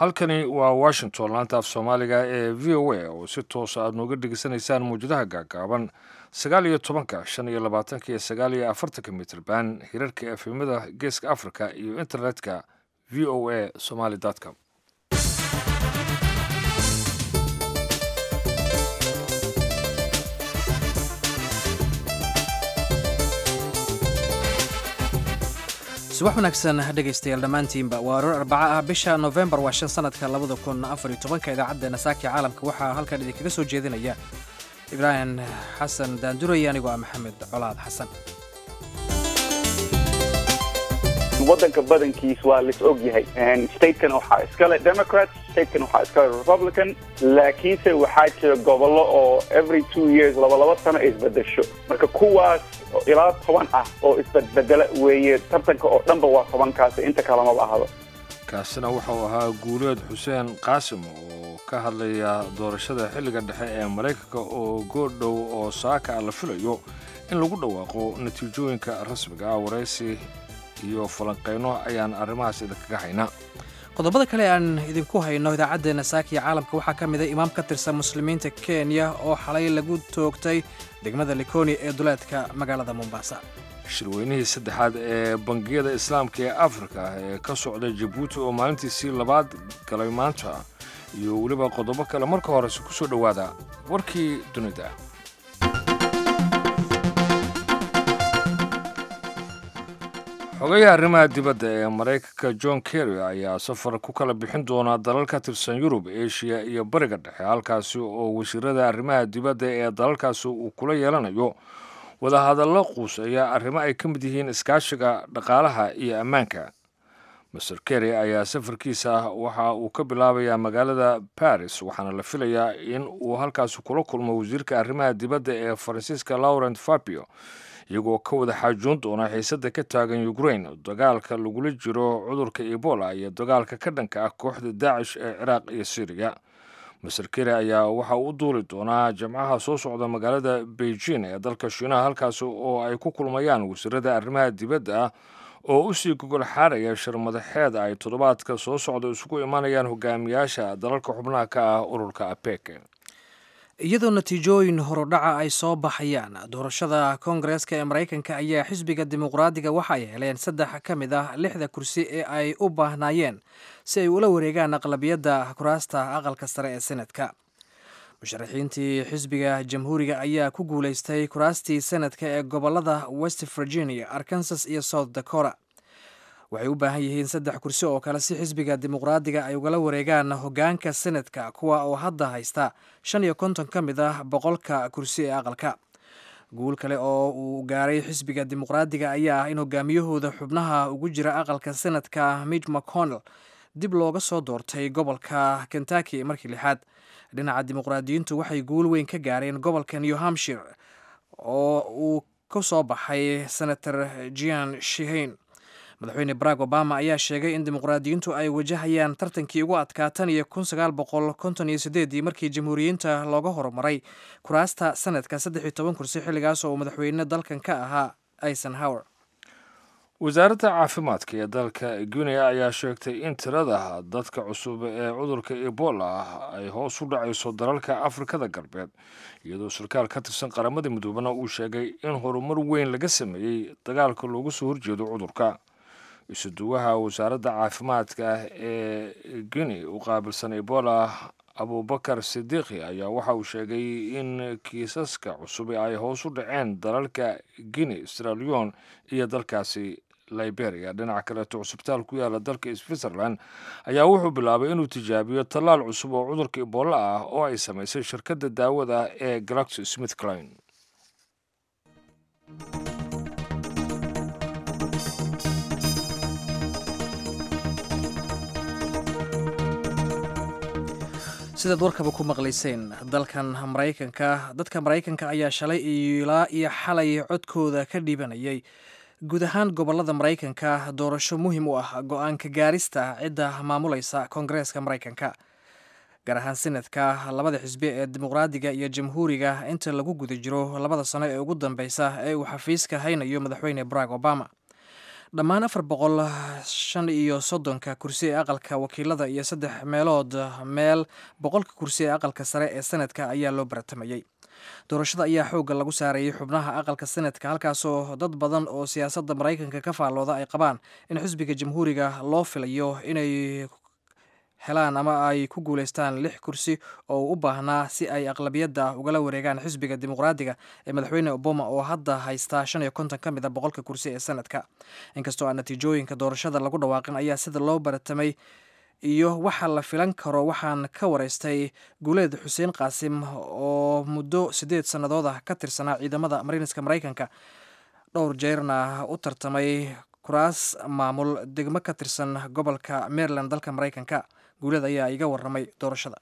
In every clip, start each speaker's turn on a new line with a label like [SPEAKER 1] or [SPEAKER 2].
[SPEAKER 1] halkani waa washington laanta af soomaaliga ee v o a oo si toosa aad nooga dhegeysanaysaan mawjadaha gaagaaban sagaal iyo tobanka shan iyo labaatanka iyo sagaal iyo afartanka mitrban hirarka efemada geeska africa iyo internetka v o a somaly com
[SPEAKER 2] subax wanaagsan dhegaystayaal dhammaantiinba waa aroor arbaca ah bisha nofembar waa shan sanadka labada kun afar iyo tobanka idaacaddeena saaki caalamka waxaa halkan idinkaga soo jeedinaya ibraahim xasan daanduray anigoo ah maxamed colaad xasan
[SPEAKER 3] waddanka badankiis waa lais og yahay statekan waxaa iskale democrat statekan waxaa iskale republican laakiinse waxaa jira gobollo oo every two years labalaba sano isbedesho marka kuwaas ilaa toban ah oo isbedbedela weeye tartanka oo dhanba waa tobankaas inta kalamaba ahdo
[SPEAKER 1] kaasina wuxuu ahaa guuleed xuseen qaasim oo ka hadlaya doorashada xilliga dhexe ee maraykanka oo goordhow oo saaka la filayo in lagu dhawaaqo natiijooyinka rasmiga ah waraysi iyo falanqayno ayaan arrimahaas idinkaga haynaa
[SPEAKER 2] qodobada kale aan idinku hayno idaacaddeena saakiya caalamka waxaa ka mid a imaam ka tirsan muslimiinta kenya oo xalay lagu toogtay degmada likoni ee duleedka magaalada mombasa
[SPEAKER 1] shirweynihii saddexaad ee bangiyada islaamka ee afrika ee ka socda jabuuti oo maalintiisii labaad galay maanta iyo weliba qodobo kale marka horese ku soo dhowaada warkii dunida xogayaha arrimaha dibadda ee maraykanka john kerry ayaa safar ku kala bixin doona dalal ka tirsan yurub eshiya iyo bariga dhexe halkaasi oo wasiirada arrimaha dibadda ee dalalkaasi uu kula yeelanayo wadahadallo quuseeya arrimo ay ka mid yihiin iskaashiga dhaqaalaha iyo ammaanka master kerry ayaa safarkiisa waxa uu ka bilaabayaa magaalada baris waxaana la filayaa in uu halkaasi kula kulmo wasiirka arrimaha dibadda ee faransiiska laurent fabio iyagoo ka wada xaajoon doona xiisadda ka taagan ukrain dagaalka lagula jiro cudurka ebola iyo dagaalka ka dhanka ah kooxda daacish ee ciraaq iyo syriya master keri ayaa waxa uu u duuli doonaa jamcaha soo socda magaalada beijing ee dalka shiinaha halkaasi oo ay ku kulmayaan wasiirada arrimaha dibadda ah oo usii gogol xaaraya shir madaxeed ay toddobaadka soo socda isugu imanayaan hogaamiyaasha dalalka xubnaha ka ah ururka apec
[SPEAKER 2] iyadoo natiijooyin horodhaca ay soo baxayaan doorashada koongareeska ee maraykanka ayaa xisbiga dimuqraadiga waxa ay heleen saddex ka mid ah lixda kursi ee ay u baahnaayeen si ay ula wareegaan aqlabiyadda kuraasta aqalka sare ee senadka musharaxiintii xisbiga jamhuuriga ayaa ku guulaystay kuraastii senadka ee gobolada west virginia arkansas iyo south dakota waxay u baahan yihiin saddex kursi oo kale si xisbiga dimuqraadiga ay ugala wareegaan hogaanka senadka kuwa oo hadda haysta shan iyo konton ka mid ah boqolka kursi ee aqalka guul kale oo uu gaaray xisbiga dimuqraadiga ayaa ah in hogaamiyahooda xubnaha ugu jira aqalka senadka mitch mcconnell dib looga soo doortay gobolka kentucky markii lixaad dhinaca dimuqraadiyiintu waxay guul weyn ka gaareen gobolka new hampshire oo uu ka soo baxay senator jian shihain madaxweyne barack obama ayaa sheegay in dimuqraadiyiintu ay wajahayaan tartankii ugu adkaa tan iyo kun sagaal boqol konton iyo sideedii markii jamhuuriyiinta looga horumaray kuraasta sanadka saddex iyo toban kursi xilligaas oo uu madaxweyne dalkan ka ahaa eisenhower
[SPEAKER 1] wasaaradda caafimaadka ee dalka guinea ayaa sheegtay in tirada dadka cusub ee cudurka ebola ah ay hoos u dhacayso dalalka afrikada galbeed iyadoo sarkaal ka tirsan qaramada midoobana uu sheegay in horumar weyn laga sameeyey dagaalka looga soo horjeedo cudurka isuduwaha wasaaradda caafimaadka ee guinea u qaabilsan ebola abubakar sidiiqi ayaa waxa uu sheegay in kiisaska cusub ay hoos u dhaceen dalalka guinea stralion iyo dalkaasi liberia dhinaca kaleeto cusbitaal ku yaala dalka switzerland ayaa wuxuu bilaabay inuu tijaabiyo tallaal cusub oo cudurka ebola ah oo ay samaysay shirkadda daawada ee galaxy smith cline
[SPEAKER 2] sidaad warkaba ku maqlayseen dalkan maraykanka dadka maraykanka ayaa shalay ilaa iyo xalay codkooda ka dhiibanayay guud ahaan gobolada maraykanka doorasho muhiim u ah go-aanka gaarista cidda maamulaysa koongareeska maraykanka gaar ahaan senadka labada xisbi ee dimuqraadiga iyo jamhuuriga inta lagu guda jiro labada sano ee ugu dambeysa ee uu xafiiska haynayo madaxweyne barack obama dhammaan afar boqol shan iyo soddonka kursi ee aqalka wakiilada iyo saddex meelood meel boqolka kursi ee aqalka sare ee sanadka ayaa loo baratamayey doorashada ayaa xoogga lagu saarayay xubnaha aqalka sanadka halkaasoo dad badan oo siyaasadda maraykanka ka faallooda ay qabaan in xisbiga jamhuuriga loo filayo inay helaan ama ay ku guuleystaan lix kursi oo u baahnaa si ay aqlabiyadda ugala wareegaan xisbiga dimuqraadiga ee madaxweyne obama oo hadda haystaa shan iyo konton ka mid a boqolka kursi ee sanadka inkastoo aan natiijooyinka doorashada lagu dhawaaqin ayaa sida loo baratamay iyo waxa la filan karo waxaan ka wareystay guuleed xuseen qaasim oo muddo siddeed sannadood ah ka tirsanaa ciidamada mariiniska maraykanka dhowr jeerna u tartamay kuraas maamul degmo ka tirsan gobolka maryland dalka maraykanka guuleed ayaa iga waramay doorashada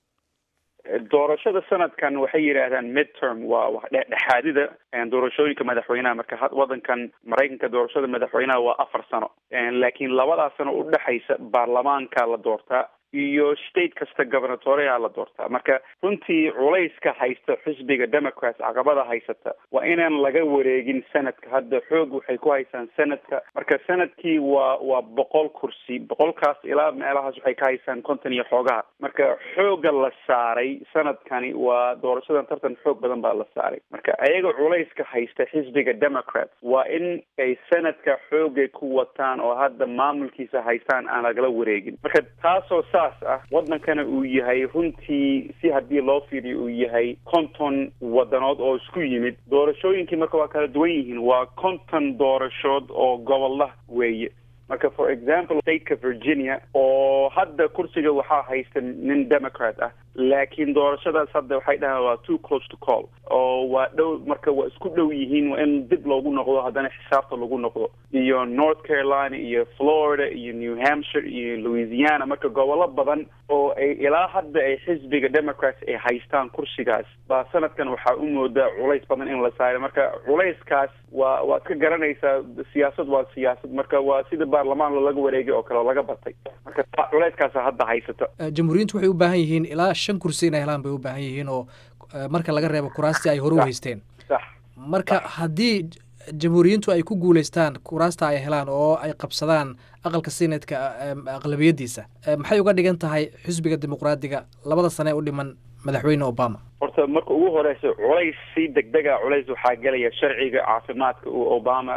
[SPEAKER 3] doorashada sanadkan waxay yidhaahdaan midterm waa dhexaadida doorashooyinka madaxweynaha marka wadankan maraykanka doorashada madaxweynaha waa afar sano laakiin labadaa sano udhexaysa baarlamaanka la doortaa iyo state kasta gobernatoreha la doortaa marka runtii culayska haysta xisbiga democrats caqabada haysata waa inaan laga wareegin sanadka hadda xoog waxay ku haysaan sanadka marka sanadkii waa waa boqol kursi boqolkaas ilaa meelahaas waxay ka haysaan konton iyo xoogaha marka xooga la saaray sanadkani waa doorashadan tartan xoog badan baa la saaray marka ayaga culayska haysta xisbiga democrats waa in ay sanadka xoogay ku wataan oo hadda maamulkiisa haystaan aan lagala wareegin marka taasoo saas ah wadankana uu yahay runtii si haddii loo fiiriyo uu yahay konton wadanood oo isku yimid doorashooyinkii marka waa kala duwan yihiin waa konton doorashood oo gobolla weeye marka for example stateka virginia oo hadda kursiga waxaa haysta nin democrat ah laakiin doorashadaas hadda waxay dhahaan waa too close to call oo waa dhow marka waa isku dhow yihiin waa in dib loogu noqdo haddana xisaabta lagu noqdo iyo north carolina iyo florida iyo new hampshire iyo louisiana marka gobollo badan oo ay ilaa hadda ay xisbiga democrats ay haystaan kursigaas baa sanadkan waxaa u moodaa culays badan in la saaray marka culayskaas waa waad ka garanaysaa siyaasad waa siyaasad marka waa sida baarlamaan laga wareegay oo kale oo laga batay marka culayskaasa hadda haysata
[SPEAKER 2] jamhuuriyiintu waxay u baahan yihiin ilaa shan kursi inay helaan bay u baahan yihiin oo marka laga reebo kuraastii ay hore u haysteen
[SPEAKER 3] sax
[SPEAKER 2] marka haddii jamhuuriyiintu ay ku guuleystaan kuraasta ay helaan oo ay qabsadaan aqalka senatka aqlabiyadiisa maxay uga dhigan tahay xisbiga dimuqraadiga labada sane u dhiman madaxweyne obama
[SPEAKER 3] horta marka ugu horeysa culays si degdega culays waxaa gelaya sharciga caafimaadka uu obama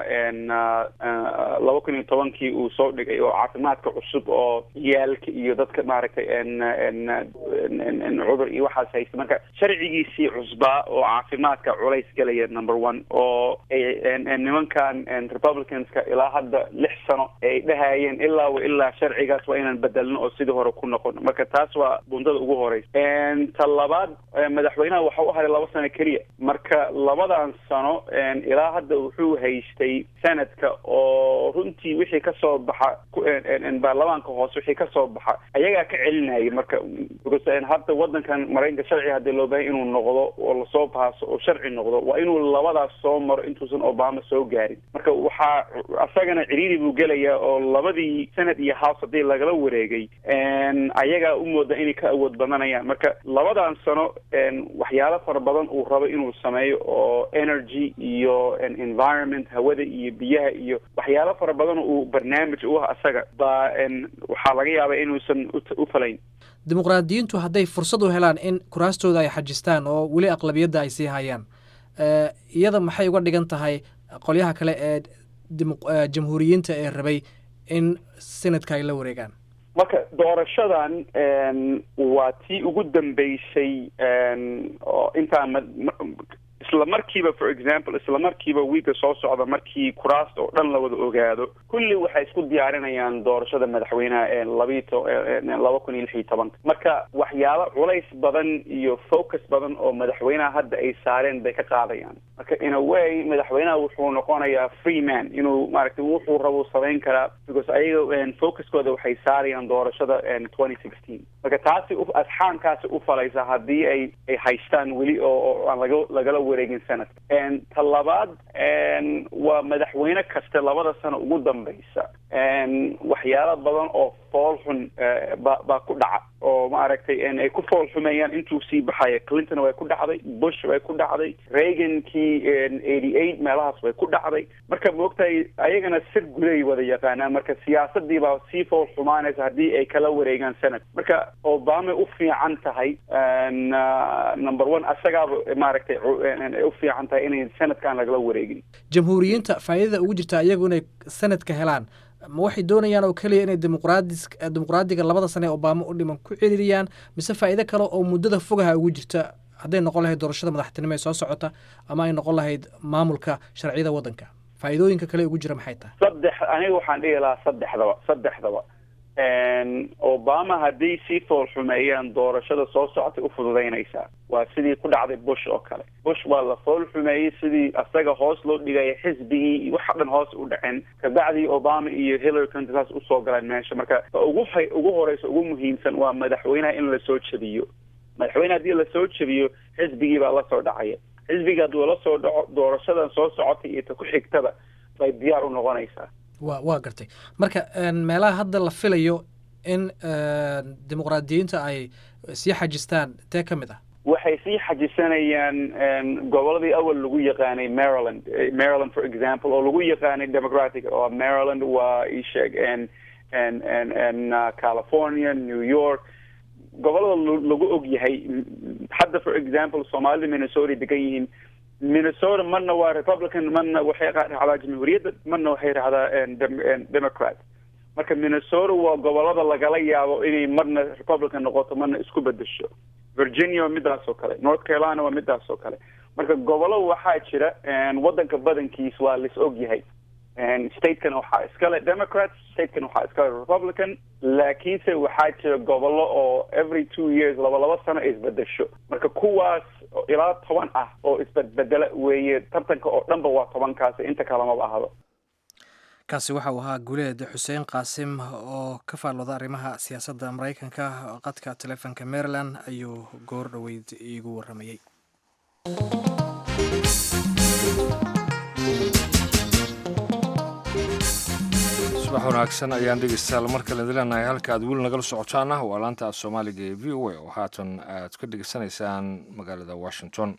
[SPEAKER 3] laba kun iyo tobankii uu soo dhigay oo caafimaadka cusub oo ciyaalka iyo dadka maaragtay cudur iyo waxaas haysta marka sharcigiisii cusbaa oo caafimaadka culays gelaya number one oo nimankan republicanska ilaa hadda lix sano ay dhahayeen ilaa wa ilaa sharcigaas waa inaan bedelno oo sidii hore ku noqono marka taas waa bundada ugu horeysa ta labaad madaxweynaha waxa u haray laba sano keliya marka labadan sano ilaa hadda wuxuu haystay sanadka oo runtii wixii kasoo baxa baarlamaanka hoose wixii kasoo baxa ayagaa ka celinayay marka hadda wadankan maraykanka sharci hadii loo bahay inuu noqdo oo lasoo baaso oo sharci noqdo waa inuu labadaas soo maro intuusan obama soo gaarin marka waxaa asagana ciriiri buu gelayaa oo labadii senate iyo house haddii lagala wareegay ayagaa u mooda inay ka awood badanayaan marka labadan sano waxyaalo fara badan uu rabo inuu sameeyo oo energy iyo environment hawada iyo biyaha iyo waxyaalo fara badan uu barnaamij u ah asaga baa waxaa laga yaabaa inuusan u falayn
[SPEAKER 2] dimuqraadiyiintu hadday fursad u helaan in kuraastooda ay xajistaan oo weli aqlabiyadda ay sii hayaan iyada maxay uga dhigan tahay qolyaha kale ee jamhuuriyiinta ee rabay in senadka ay la wareegaan
[SPEAKER 3] marka doorashadan waa tii ugu dambeysay oo intaan isla markiiba for example isla markiiba wiiga soo socda markii kuraasta oo dhan la wada ogaado kulli waxay isku diyaarinayaan doorashada madaxweynaha ee labii to laba kun iyo lix iyo tobanka marka waxyaalo culays badan iyo focus badan oo madaxweynaha hadda ay saareen bay ka qaadayaan marka in a way madaxweynaha wuxuu noqonayaa free man inuu maaragtay wuxuu rabo samayn karaa because ayaga focuskooda waxay saarayaan doorashada twenty sixteen marka taasi asxaankaasi u falaysa haddii ay ay haystaan weli oo aan laga lagala wareegin sanadka ta labaad waa madaxweyne kasta labada sano ugu dambeysa waxyaalo badan oo fool xun ba baa ku dhaca oo maaragtay ay ku fool xumeeyaan intuu sii baxaya clinton way ku dhacday bush way ku dhacday reagankii eighty eight meelahaas way ku dhacday marka maogtahay ayagana sir guday wada yaqaanaan marka siyaasadii baa sii fool xumaanaysa haddii ay kala wareegaan senate marka obama u fiican tahay number one asagaaba maaragtay u fiican tahay inay senatkan lagala wareegin
[SPEAKER 2] jamhuuriyiinta faa'iidada ugu jirta iyagu inay sanadka helaan ma waxay doonayaan oo keliya inay dimuqraadi dimuqraadiga labada sane ee obama u dhiman ku celiriyaan mise faa'iido kale oo muddada fogaha ugu jirta hadday noqon lahayd doorashada madaxtinimo ee soo socota ama ay noqon lahayd maamulka sharciyada waddanka faa'iidooyinka kale ugu jira maxay tahay
[SPEAKER 3] saddex aniga waxaan dhihi lahaa saddexdaba saddexdaba obama hadday sii fool xumeeyaan doorashada soo socotay u fududaynaysaa waa sidii ku dhacday bush oo kale bush waa la fool xumeeyey sidii asaga hoos loo dhigaya xisbigii waxa dhan hoos u dhaceen kabacdii obama iyo hillary clinton saas usoo galeen meesha marka ugu ugu horeysa ugu muhiimsan waa madaxweynaha in lasoo jebiyo madaxweyne haddii lasoo jebiyo xisbigii baa lasoo dhacaya xisbiga hadduu la soo dhaco doorashadan soo socotay iyo ta ku xigtaba bay diyaar u noqonaysaa
[SPEAKER 2] wa waa gartay marka meelaha hadda la filayo in dimuqraadiyiinta ay sii xajistaan tee ka mid ah
[SPEAKER 3] waxay sii xajisanayaan goboladii awal lagu yaqaanay maryland maryland for example oo lagu yaqaanay democratic oo maryland waa isheeg california new york gobolada lagu og yahay hadda for example soomaalida minnesota degan yihiin minnesota marna waa republican marna waxay raacdaa jamhuuriyadda marna waxay raacdaa democrat marka minnesota waa gobolada lagala yaabo inay marna republican noqoto marna isku bedesho virginia waa midaas oo kale north carolina waa midaas oo kale marka gobollo waxaa jira waddanka badankiis waa lis og yahay statekan waxaa iskale democrats statekan waxaa iskale republican laakiinse waxaa jira gobollo oo every two years laba laba sano ay isbedesho marka kuwaas ilaa toban ah oo isbedbedela weeye tartanka oo dhanba waa tobankaas inta kalamaba ahdo
[SPEAKER 2] kaasi waxa uu ahaa guuleed xuseen qaasim oo ka faallooda arrimaha siyaasadda maraykanka qadka telefonka maryland ayuu goor dhoweyd iigu warramayey
[SPEAKER 1] subax wanaagsan ayaan dhegeystayaal mar kale idin leenahay halka aad weli nagala socotaana waa laanta af soomaaliga ee v o a oo haatan aad ka dhegeysanaysaan magaalada washington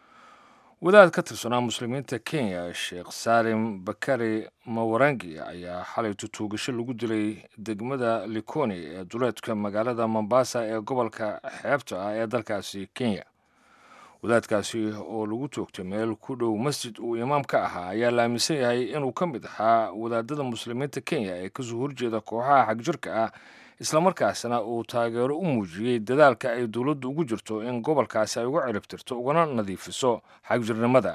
[SPEAKER 1] wadaad ka tirsanaa muslimiinta kenya sheekh saalim bakari mawarangi ayaa xalay tutuugasho lagu dilay degmada likoni ee duleedka magaalada mombasa ee gobolka xeebta ah ee dalkaasi kenya wadaadkaasi oo lagu toogtay meel ku dhow masjid uu imaam ka ahaa ayaa la aaminsan yahay inuu ka mid ahaa wadaadada muslimiinta kenya ee kasoo horjeeda kooxaha xagjirka ah islamarkaasna uu taageero u muujiyey dadaalka ay dowladdu ugu jirto in gobolkaasi ay uga ciribtirto ugana nadiifiso xagjirnimada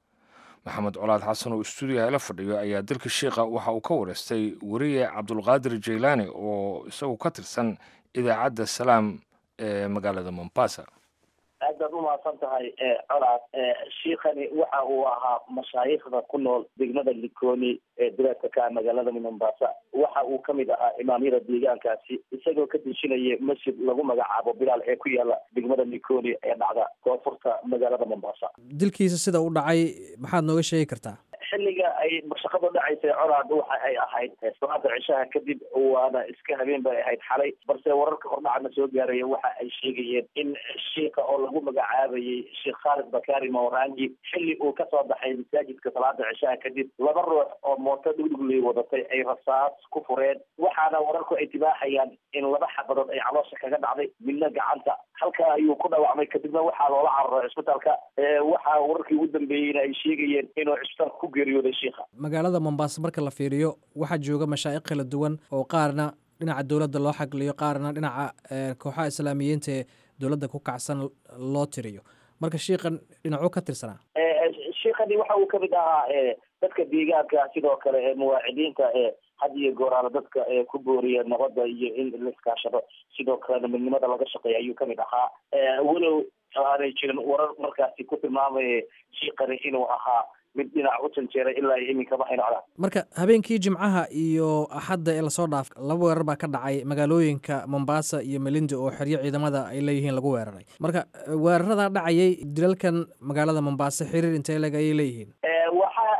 [SPEAKER 1] maxamed colaad xasan oo istuudiyaha ila fadhiyo ayaa dalka sheikha waxa uu ka wareystay weriye cabdulqaadir jaylaani oo isagu ka tirsan idaacadda salaam ee magaalada mombasa
[SPEAKER 4] aad baad umahadsan tahay colaad shiikhani waxa uu ahaa mashaayikhda ku nool degmada likoni ee duleedka ka magaalada mombasa waxa uu kamid ahaa imaamyada deegaankaasi isagoo ka dejinaya masjid lagu magacaabo bilaal ee ku yaala degmada likoni ee dhacda koonfurta magaalada mombasa
[SPEAKER 2] dilkiisa sida u dhacay maxaad nooga sheegi kartaa
[SPEAKER 4] xilliga ay shaqadu dhacaysay colaad waxa ay ahayd salaada cishaha kadib waana iska habeen bay ahayd xalay balse wararka hordhacana soo gaaraya waxa ay sheegayeen in shiika oo lagu magacaabayay sheekh khaalid bakari mawrangi xilli uu kasoo baxay masaajidka salaada cishaha kadib laba ruux oo mooto dhugdhugley wadatay ay rasaas ku fureen waxaana wararku ay tibaaxayaan in laba xabadood ay caloosha kaga dhacday midna gacanta halkaa ayuu ku dhaawacmay kadibna waxaa loola cararay cisbitaalka waxaa wararkii ugu dambeeyeyna ay sheegayeen inuu cisbitaalka ku
[SPEAKER 2] magaalada mombasa marka la fiiriyo waxaa jooga mashaaiq kala duwan oo qaarna dhinaca dowladda loo xagliyo qaarna dhinaca kooxaha islaamiyiinta ee dowladda ku kacsan loo tiriyo marka shiikan dhinacuu ka tirsanaa
[SPEAKER 4] shiikani waxa uu kamid ahaa dadka deegaanka sidoo kale muwaacidiinta had iyo gooraana dadka ku booriya nabadda iyo in la iskaashado sidoo kalena midnimada laga shaqeeya ayuu kamid ahaa walow aanay jirin warar markaasi ku tilmaamaya shiikani inuu ahaa mid dhinac u janjeeray ilaa iminkama hayno codaan
[SPEAKER 2] marka habeenkii jimcaha iyo axadda ee lasoo dhaaf laba weerar baa ka dhacay magaalooyinka mombasa iyo melindi oo xeryo ciidamada ay leeyihiin lagu weeraray marka weeraradaa dhacayay dilalkan magaalada mombasa xiriir intee leg ayay leeyihiin
[SPEAKER 4] waxaa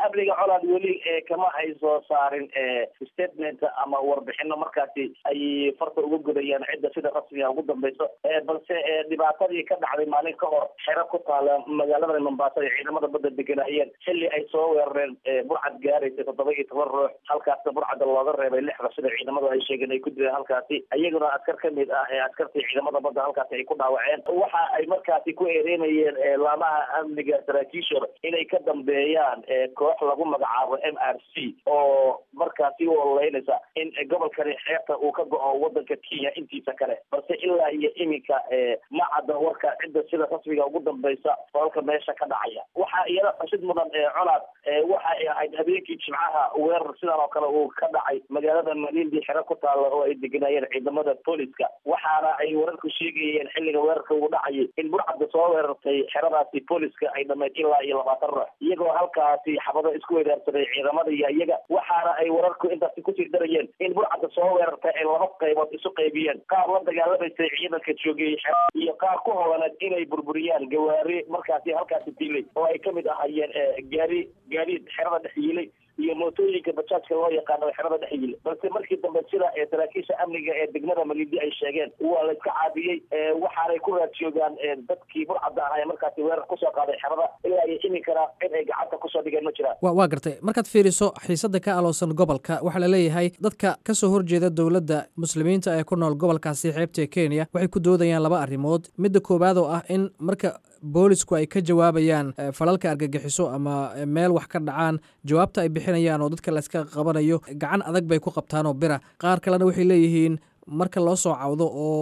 [SPEAKER 4] amniga colaad weli kama ay soo saarin statement ama warbixino markaasi ay farta uga gudayaan cidda sida rasmiga ugu dambeyso balse dhibaatadii ka dhacday maalin ka hor xero ku taala magaalada mombasa ay ciidamada badda deganaayeen xilli ay soo weerareen burcad gaaraysa toddoba iyo toban ruux halkaasna burcadda looga reebay lixda sida ciidamadu ay sheegeen ay ku dileen halkaasi iyaguna askar ka mid ah ee askartii ciidamada badda halkaasi ay ku dhaawaceen waxa ay markaasi ku eedeynayeen laamaha amniga saraakiishooda inay ka dambeeyaan koox lagu magacaabo m r c oo markaasi u ololeynaysa in gobolkani xeebta uu ka go-o wadanka kenya intiisa kale balse ilaa iyo iminka ma cadda warka cidda sida rasmiga ugu dambeysa falka meesha ka dhacaya waxaa iyada xusid mudan colaad waxa ay ahayd habeenkii jimcaha weerar sidan oo kale uu ka dhacay magaalada malindi xero ku taalla oo ay deganaayeen ciidamada booliska waxaana ay wararku sheegayeen xilliga weerarka uu dhacayay in burcadda soo weerartay xeradaasi booliska ay dhamayd ilaa iyo labaatan ruux iyagoo halkaasi xabado isku weeraarsaday ciidamada iyo iyaga waxaana ay wararku intaasi kusii darayeen in burcadda soo weerartay ay laba qaybood isu qaybiyeen qaar la dagaalamaysay ciidanka joogay iyo qaar ku holaneed inay burburiyaan gawaari markaasi halkaasi dilay oo ay kamid ahayeen gaari gaadiid xerada dhex yiilay iyo mootooyinka bajaajka loo yaqaano xerada dhex yili balse markii dambe sida saraakiisha amniga ee degmada malindi ay sheegeen waa la iska caadiyey waxaanay ku raad joogaan dadkii burcadda ah ee markaasi weerar kusoo qaaday xerada ilaa iyo iminkana cid ay gacanta kusoo dhigeen ma jiraan
[SPEAKER 2] wa waa gartay markaad fiiriso xiisada ka aloosan gobolka waxaa la leeyahay dadka kasoo horjeeda dowladda muslimiinta ee ku nool gobolkaasi xeebta kenya waxay ku doodayaan laba arrimood midda koowaad oo ah in marka boolisku ay ka jawaabayaan falalka argagixiso ama meel wax ka dhacaan jawaabta ay bixinayaan oo dadka layska qabanayo gacan adag bay ku qabtaan oo bira qaar kalena waxay leeyihiin marka loo soo cawdo oo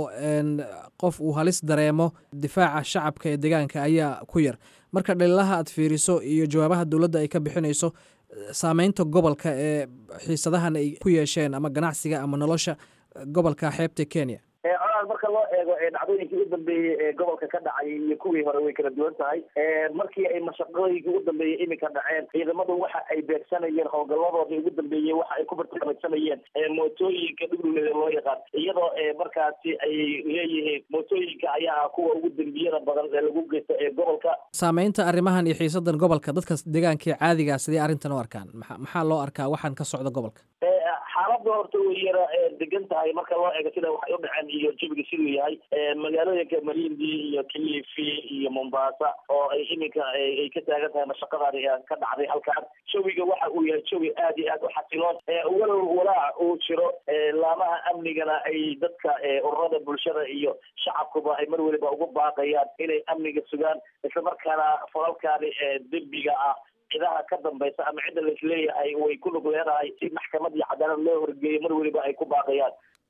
[SPEAKER 2] qof uu halis dareemo difaaca shacabka ee deegaanka ayaa ku yar marka dhalilaha aad fiiriso iyo jawaabaha dowladda ay ka bixinayso saameynta gobolka ee xiisadahan ay ku yeesheen ama ganacsiga ama nolosha gobolka xeebta kenya
[SPEAKER 4] colaad marka loo eego dhacdooyinkii u dambeeyey ee gobolka ka dhacay iyo kuwii hore way kala duwan tahay markii ay mashaqooyinkii ugu dambeeyey iminka dhaceen ciidamadu waxa ay beegsanayeen howlgaladoodii ugu dambeeyey waxa ay ku bartilmaameysanayeen mootooyinka dhugluleeda loo yaqaan iyadoo markaasi ay leeyihiin mootooyinka ayaa ah kuwa ugu dembiyada badan ee lagu geysto ee gobolka
[SPEAKER 2] saameynta arrimahan iyo xiisadan gobolka dadka deegaankii caadigaa sidee arrintan u arkaan maa maxaa loo arkaa waxaan ka socda gobolka
[SPEAKER 4] xaaladda horta way yara degan tahay marka loo eego sida waxay u dhaceen iyo jawiga siduu yahay magaalooyinka malindi iyo kilifi iyo mombasa oo ay iminka ay ka taagan tahay mashaqadani ka dhacday halkaan jawiga waxa uu yahay jawi aad iyo aad u xasiloon walow walaac uu jiro laamaha amnigana ay dadka ururada bulshada iyo shacabkuba ay mar weliba ugu baaqayaan inay amniga sugaan islamarkaana falalkaani dembiga ah cidaha ka dambaysa ama cidda laisleeyahay way ku lug leedahay si maxkamad iyo cadaalad loo horgeeyo mar weliba ay ku baaqayaan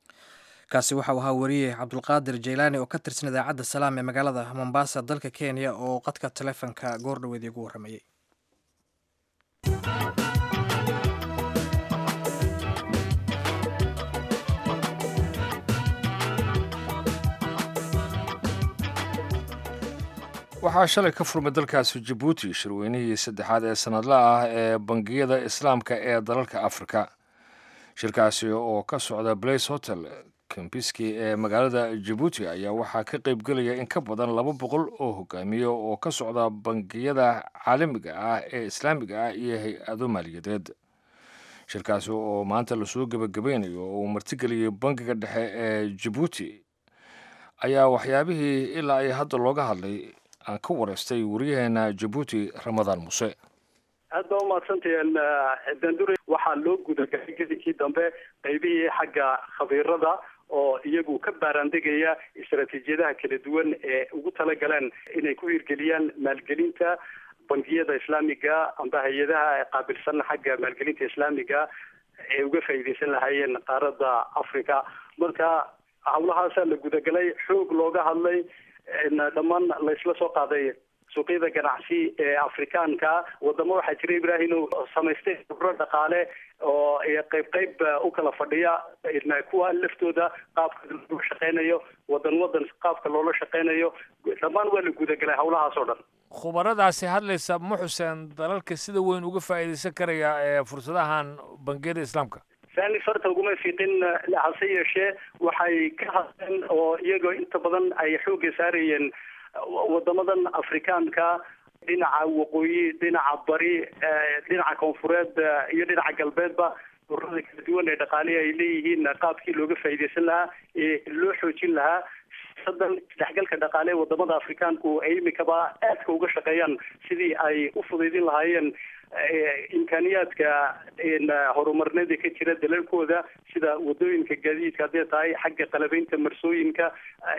[SPEAKER 2] kaasi waxau ahaa wariye cabdulqaadir jaylaani oo ka tirsan idaacadda salaam ee magaalada mombasa dalka kenya oo qadka taleefonka goor dhaweed iigu warramayey
[SPEAKER 1] waxaa shalay ka furmay dalkaasi jabuuti shirweynihii saddexaad ee sanadla ah ee bangiyada islaamka ee dalalka afrika shirkaasi oo ka socda blace hotel kambiski ee magaalada jabuuti ayaa waxaa ka qaybgelaya in ka badan laba boqol oo hogaamiye oo ka socda bangiyada caalamiga ah ee islaamiga ah iyo hay-ado maaliyadeed shirkaasi oo maanta lasoo gebagabeynayo oo uu martigeliyay bangiga dhexe ee jabuuti ayaa waxyaabihii ilaa ay hadda looga hadlay aan ka wareystay wariyaheena jabuuti ramadaan muse
[SPEAKER 5] aad baa umahadsantahen dandure waxaa loo gudagalay gedinkii dambe qaybihii xagga khabiirada oo iyagu ka baaraandegaya istaraatiijiyadaha kala duwan ee ugu talagaleen inay ku hirgeliyaan maalgelinta bangiyada islaamiga amba hay-adaha qaabilsan xagga maalgelinta islaamiga ee uga faa'iideysan lahaayeen qaaradda africa marka hawlahaasaa la gudagalay xoog looga hadlay dhammaan laysla soo qaaday suuqyada ganacsi ee afrikaanka wadamo waxaa jira ibrahim samaystay khubro dhaqaale oo qayb qayb u kala fadhiya kuwa laftooda qaabka loo shaqeynayo wadan wadan qaabka loola shaqeynayo dhammaan waa la gudagalay hawlahaas oo dhan
[SPEAKER 1] khubaradaasi hadlaysa ma xuseen dalalka sida weyn uga faa'iidaysan karaya ee fursadahan bangiyada islaamka
[SPEAKER 5] sani farta uguma fiiqin hase yeeshee waxay ka hadleen oo iyagoo inta badan ay xoogga saarayeen wadamadan afrikaanka dhinaca waqooyi dhinaca bari dhinaca koonfureed iyo dhinaca galbeedba ururada kala duwan ee dhaqaalihi ay leeyihiin qaabkii looga faa'iidaysan lahaa ee loo xoojin lahaa sadan isdhexgalka dhaqaale ee wadamada afrikaanku ay imikaba aadka uga shaqeeyaan sidii ay u fudaydin lahaayeen imkaaniyaadka horumarneeda ka jira dalalkooda sida wadooyinka gaadiidka hadday tahay xagga qalabeynta marsooyinka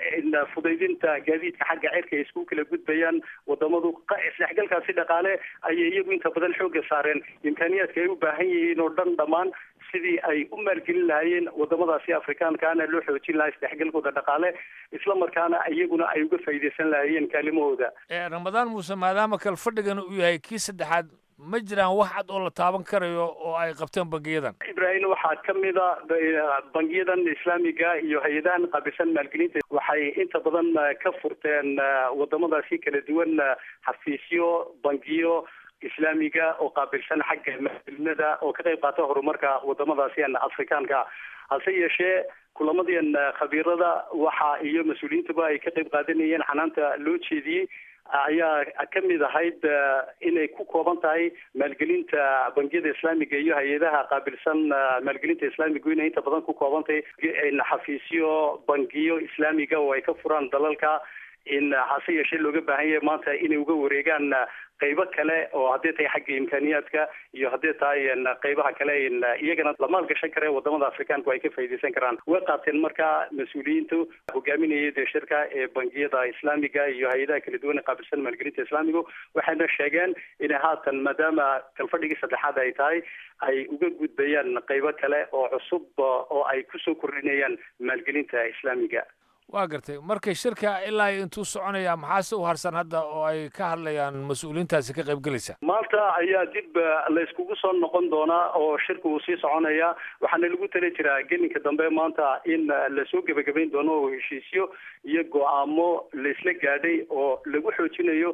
[SPEAKER 5] fudaydinta gaadiidka xagga cirka ay isku kala gudbayaan wadamadu isdhexgalkaasi dhaqaale ayay iyagu inta badan xooga saareen imkaaniyaadka ay u baahan yihiin oo dhan dhammaan sidii ay u maalgelin lahaayeen wadamadaasi afrikaankaana loo xoojin lahaa isdhexgalkooda dhaqaale isla markaana iyaguna ay uga faa'iidaysan lahaayeen kaalimahooda
[SPEAKER 1] ramadaan muuse maadaama kale fadhigan uu yahay kii saddexaad ma jiraan wax cad oo la taaban karayo oo ay qabteen bangiyadan
[SPEAKER 5] ibrahim waxaa kamid a bangiyadan islaamiga iyo hay-adahan qaabilsan maalgelinta waxay inta badan ka furteen wadamadaasi kala duwan xafiisyo bangiyo islaamiga oo qaabilsan xagga maalgelinada oo ka qayb qaata horumarka wadamadaasi afrikaanka hase yeeshee kulamadian khabiirada waxa iyo mas-uuliyiintaba ay ka qayb qaadanayeen xanaanta loo jeediyey ayaa kamid ahayd inay ku kooban tahay maalgelinta bangiyada islaamiga iyo hay-adaha qaabilsan maalgelinta islaamiga inay inta badan ku kooban tahay xafiisyo bangiyo islaamiga oo ay ka furaan dalalka in hase yeeshee looga baahan yahay maanta inay uga wareegaan qaybo kale oo hadday tahay xagga imkaaniyaadka iyo hadday tahay qaybaha kale iyagana la maalgashan kare wadamada afrikaanku ay ka faa'iidaysan karaan way qaateen markaa mas-uuliyiintu hogaaminayay dee shirka ee bangiyada islaamiga iyo hay-adaha kala duwan ee qaabilsan maalgelinta islaamigu waxayna sheegeen inay haatan maadaama kalfadhigii saddexaad ay tahay ay uga gudbayaan qaybo kale oo cusub oo ay kusoo kordhinayaan maalgelinta islaamiga
[SPEAKER 1] waa gartay markay shirka ilaa intuu soconaya maxaase u harsan hadda oo ay ka hadlayaan mas-uuliyiintaasi ka qayb gelaysa
[SPEAKER 5] maanta ayaa dib la iskugu soo noqon doonaa oo shirka uu sii soconaya waxaana lagu tali jiraa gelinka dambe maanta in lasoo gebagabayn doono oo heshiisyo iyo go-aamo la isla gaadhay oo lagu xoojinayo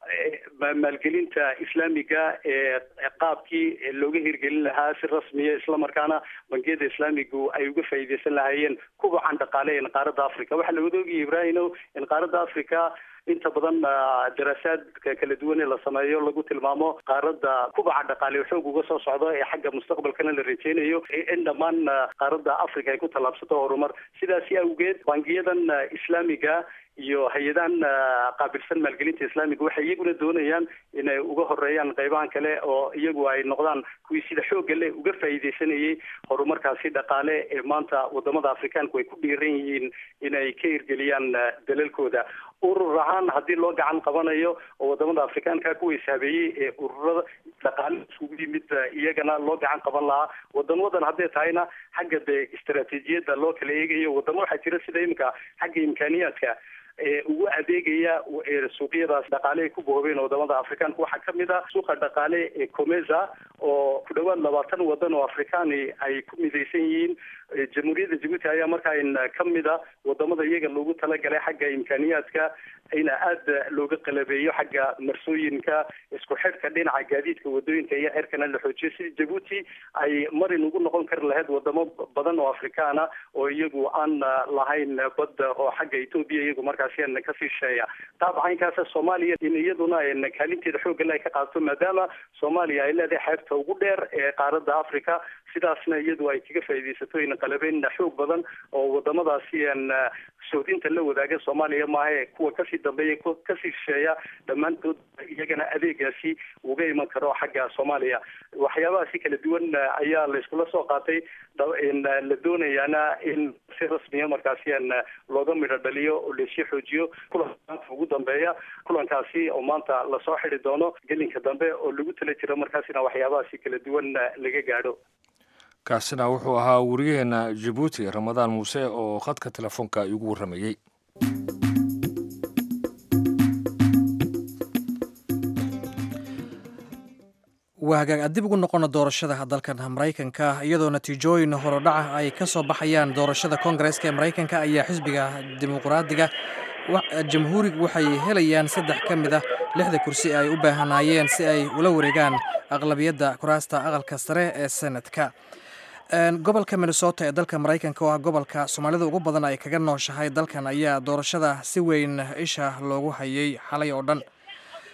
[SPEAKER 5] maalgelinta islaamiga ee qaabkii looga hirgelin lahaa si rasmiya islamarkaana bangiyada islaamigu ay uga faa'iidaysan lahaayeen kubacan dhaqaale ee qaaradda africa waxaa la wadaogaya ibrahino in qaaradda africa inta badan daraasaadka kala duwan ee la sameeyo lagu tilmaamo qaaradda kubaca dhaqaale xoog uga soo socdo ee xagga mustaqbalkana la rajeynayo in dhammaan qaaradda africa ay ku tallaabsato horumar sidaasi awgeed bangiyadan islaamiga iyo hay-adahan qaabilsan maalgelinta islaamiga waxay iyaguna doonayaan inay uga horeeyaan qaybahan kale oo iyagu ay noqdaan kuwii sida xoogga leh uga faa'iidaysanayay horumarkaasi dhaqaale ee maanta wadamada afrikaanku ay ku dhiiran yihiin inay ka hirgeliyaan dalalkooda urur ahaan haddii loo gacan qabanayo oo wadamada afrikaanka kuwa ishaabeeyey ee ururada dhaqaale iskugu yimid iyagana loo gacan qaban lahaa wadamadan hadday tahayna xagga dee istaraatiijiyadda loo kala eegayo wadamo waxaa jira sida imika xagga imkaaniyaadka ee ugu adeegaya suuqyadaas dhaqaale ay ku boobeen wadamada afrikaanka waxaa kamid a suuqa dhaqaale ee comesa oo ku dhawaad labaatan wadan oo afrikaani ay ku midaysan yihiin jamhuuriyadda jabuuti ayaa markaa kamid a wadamada iyaga loogu talagalay xagga imkaaniyaadka ina aada looga qalabeeyo xagga marsooyinka isku xidhka dhinaca gaadiidka wadooyinka iyo xerkana la xoojiyo sidii jabuuti ay marin ugu noqon kari lahayd wadamo badan oo afrikaana oo iyagu aan lahayn badda oo xagga etoobiya iyagu markaasi kasii sheeya taabcaynkaasa soomaaliya in iyaduna kaalinteeda xoogale ay ka qaadato maadaama soomaaliya ay leedahay xeebta ugu dheer ee qaaradda africa sidaasna iyadu ay kaga faa'iidaysato in qalabeyn xoog badan oo wadamadaasi soodinta la wadaaga soomaaliya maahae kuwa kasii dambeeya kasii shisheeya dhammaantood iyagana adeegaasi uga iman karo xagga soomaaliya waxyaabahaasi kala duwan ayaa la iskula soo qaatay la doonayaana in si rasmiya markaasi looga midho dhaliyo oo laisii xoojiyo kulanka ugu dambeeya kulankaasi oo maanta lasoo xidi doono gelinka dambe oo lagu tala jiro markaasina waxyaabahaasi kala duwan laga gaadho
[SPEAKER 1] kaasina wuxuu ahaa wariyaheena jabuuti ramadaan muuse oo khadka telefoonka igu warramayey
[SPEAKER 2] waa hagaag addib ugu noqona doorashada dalkan maraykanka iyadoo natiijooyin horodhaca ay ka soo baxayaan doorashada koongareeska ee maraykanka ayaa xisbiga dimuqraadiga jamhuuriga waxay helayaan saddex ka mid a lixda kursi ay u baahanaayeen si ay ula wareegaan aqlabiyadda kuraasta aqalka sare ee senadka gobolka minnesota ee dalka maraykanka oo ah gobolka soomaalida ugu badan ay kaga nooshahay dalkan ayaa doorashada si weyn isha loogu hayay xalay oo dhan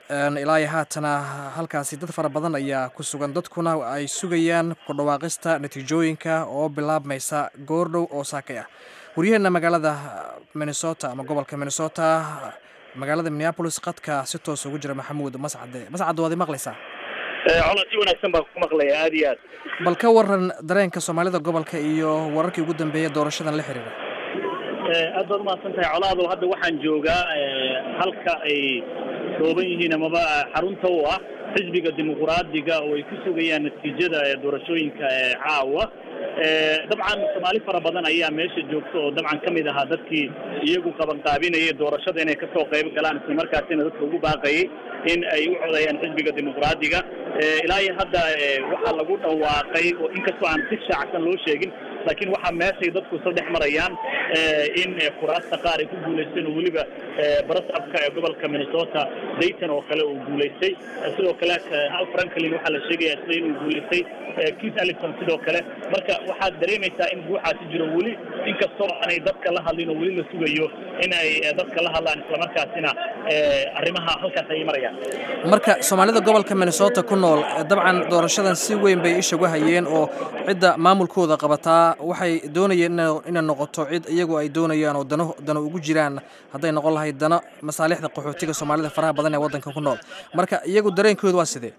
[SPEAKER 2] ilaa iyo haatana halkaasi dad fara badan ayaa ku sugan dadkuna ay sugayaan ku dhawaaqista natiijooyinka oo bilaabmaysa goordhow oo saakay ah waryaheena magaalada minnesota ama gobolka minnesota magaalada minneapolis qadka si toos ugu jira maxamuud mascade mascade waad i maqlaysaa
[SPEAKER 4] colo si wanaagsan baan ku maqlaya aada iyo aad
[SPEAKER 2] bal ka waran dareenka soomaalida gobolka iyo wararkii ugu dambeeyay doorashadan la xiriira
[SPEAKER 4] aad baad umahadsan tahay colaado hadda waxaan joogaa halka ay dhooban yihiin amaba xarunta u ah xisbiga dimuquraadiga oo ay ku sugayaan natiijada doorashooyinka caawa dabcan soomaali fara badan ayaa meesha joogta oo dabcan ka mid ahaa dadkii iyagu qabanqaabinayay doorashada inay kasoo qayb galaan islamarkaasina dadka ugu baaqayay in ay u codayaan xisbiga dimuquraadiga ilaa iyo hadda waxaa lagu dhawaaqay oo inkastoo aan si shaacsan loo sheegin laakiin waxaa meeshay dadku isla dhex marayaan in kuraasta qaar ay ku guulaysteen oo weliba barasabka ee gobolka minnesota dayton oo kale uu guulaystay sidoo kale hal franklin waxaa la sheegaya sida inuu guulaystay keith allison sidoo kale marka waxaad dareemaysaa in guuxaasi jiro weli inkastoo aanay dadka la hadlin oo weli la sugayo in ay dadka la hadlaan islamarkaasina arrimaha halkaas ay marayaan
[SPEAKER 2] marka soomaalida gobolka minnesota ku nool dabcan doorashadan si weyn bay isha uga hayeen oo cidda maamulkooda qabataa waxay doonayeen inay noqoto cid iyagu ay doonayaan oo dano dano ugu jiraan hadday noqon lahayd dano masaalixda qaxootiga soomaalida faraha badan ee waddanka ku nool marka iyagu dareenkooda waa sidee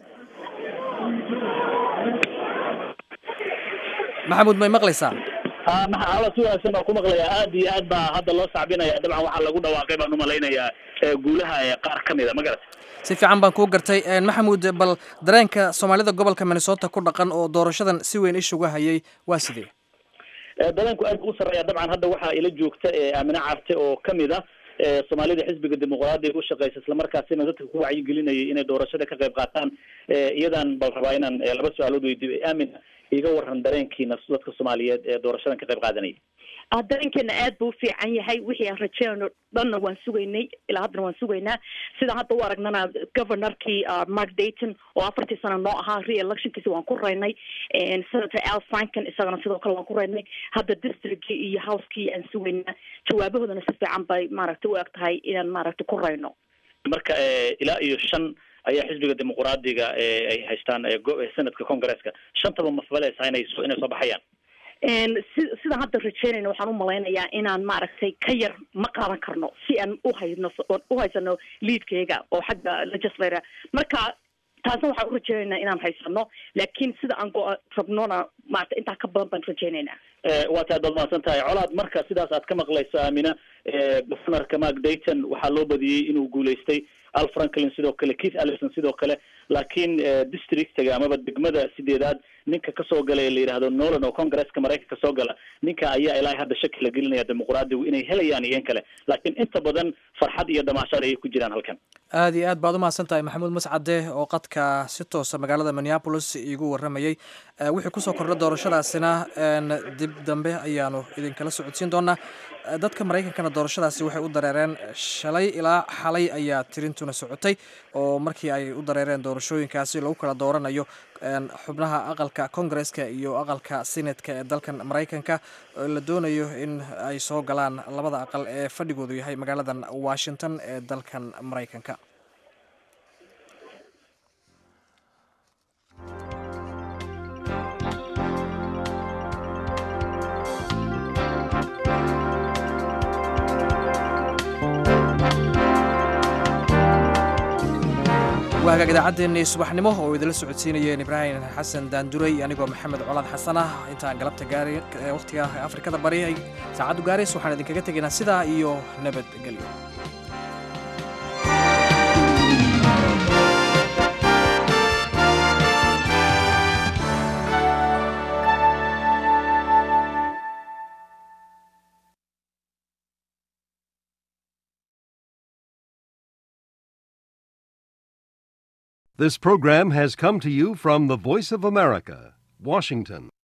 [SPEAKER 2] maxamuud may maqlaysaa
[SPEAKER 4] ala si wanaagsan baan ku maqlayaa aad iyo aad baa hadda loo sacbinaya dabcan waxaa lagu dhawaaqay baan umalaynayaa guulaha qaar ka mida ma garata
[SPEAKER 2] si fiican baan kuu gartay maxamuud bal dareenka soomaalida gobolka minnesota ku dhaqan oo doorashadan si weyn isha uga hayay waa sidee
[SPEAKER 4] dareenku aad buu u sarreeya dabcan hadda waxaa ila joogta aamine carte oo kamid ah soomaalida xisbiga dimuqraadiga u shaqeysa islamarkaasina dadka ku wacyigelinayay inay doorashada ka qayb qaataan iyadan bal rabaa inaan laba su-aalood weydiiyo aamina iga waran dareenkiina dadka soomaaliyeed ee doorashadan ka qayb qaadanaya
[SPEAKER 6] dareenkeena aad buu u fiican yahay wixii aan rajeynayno dhanna waan sugaynay ilaa haddana waan sugaynaa sidaan hadda u aragnana governorkii mark dayton oo afartii sano noo ahaa re-electionkiisi waan ku raynay senator al franken isagana sidoo kale waan ku raynay hadda districtkii iyo housekii aan sugaynaa jawaabahoodana si fiican bay maaragtay u eg tahay inaan maaragtay ku rayno
[SPEAKER 4] marka ilaa iyo shan ayaa xisbiga dimuqraadiga ay haystaan senadka congresska shantaba mafbaleysa inay inay soo baxayaan
[SPEAKER 6] si sidaan hadda rajeynayna waxaan u malaynayaa inaan maaragtay ka yar ma qaadan karno si aan uhayno u haysano liidkayga oo xagga legislator marka taasna waxaan u rajeynaynaa inaan haysano laakiin sida aan go- rabnona maarata intaa ka badan baan rajeynaynaa
[SPEAKER 4] waa taad baad mahadsan tahay colaad marka sidaas aad ka maqlayso aamina governorka mark dayton waxaa loo badiyey inuu guulaystay al franklin sidoo kale keith allison sidoo kale laakiin districtiga amaba degmada sideedaad ninka kasoo gala ee la yidhaahdo nolan oo congresska maraykanka soo gala ninka ayaa ilaa hadda shaki la gelinaya dimuqraadigu inay helayaan iyo in kale laakiin inta badan farxad iyo damaashaad ayay ku jiraan halkan
[SPEAKER 2] aada iyo aad baad umahadsan tahay maxamuud mascade oo qadka si toosa magaalada minneapolis iigu waramayey wixii kusoo kordha doorashadaasina dib dambe ayaanu idinkala socodsiin doonaa dadka maraykankana doorashadaasi waxay u dareereen shalay ilaa xalay ayaa tirintuna socotay oo markii ay u dareereen doorashooyinkaasi lagu kala dooranayo xubnaha aqalka congresska iyo aqalka senatka ee dalkan maraykanka la doonayo in ay soo galaan labada aqal ee fadhigoodu yahay magaaladan washington ee dalkan maraykanka waa hagaag idaacaddeenii subaxnimo oo idinla socodsiinayeen ibraahim xasan daanduray anigoo maxamed colaad xasan ah intaan galabta gaari wakhtiga afrikada bari ay saacaddu gaarays waxaan idinkaga tegaynaa sidaa iyo nabadgelyo
[SPEAKER 7] This program has come to you from the Voice of America, Washington.